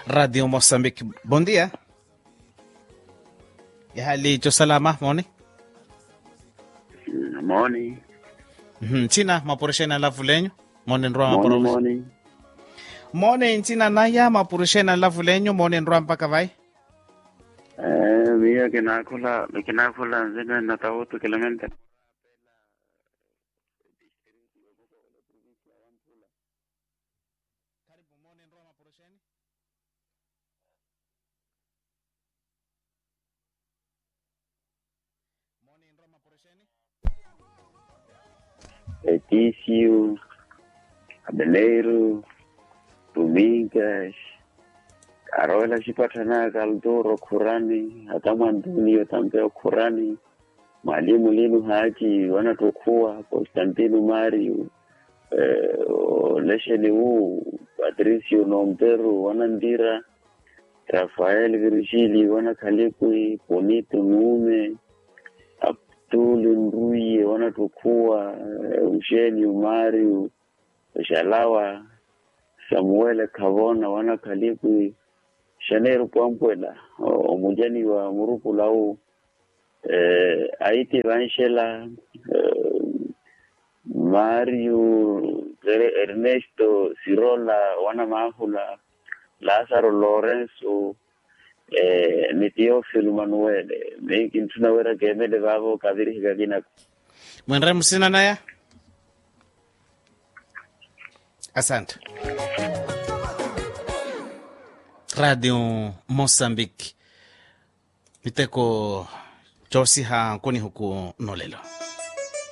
Radio Moçambique. Bom dia. Ya hali cho salama moni? Moni. Mhm, China mapurushena lavu lenyu? Moni nrua Moni, mapuru. moni. Moni nchina naya mapurushena lavu lenyu moni nrua mpaka vai? Eh, mia kinakula, kinakula nzina natahutu kilometer. Etício, Abeleiro, Domingas, Carola Chipatana, Galdoro, Kurani, hata Mwanduni Otambeo Kurani, Mwalimu Linu Haji, wanatokuwa Konstantino Mario, eh, Lesheni huu Patricio Nomperu, wanandira Rafael Virgili, wanakalekwi Bonito Nume, Abdul Nduye, wanatokuwa eh, Usheni Umari, Shalawa Samuele Kavona, wanakalekwi Shaneru Pwampwela, o- omujani wa Murupulau, eh, Aiti Vanshela, eh, Mario Ere- Ernesto Sirola, wana mahula Lazaro Lorenzo, eh, ni Teofilo Manuel, meki tunawera kemele vavo kadiri hikakina Mwenre msina naya? Asante. Radio Moçambique. Miteko chosi ha kuni huku nolelo.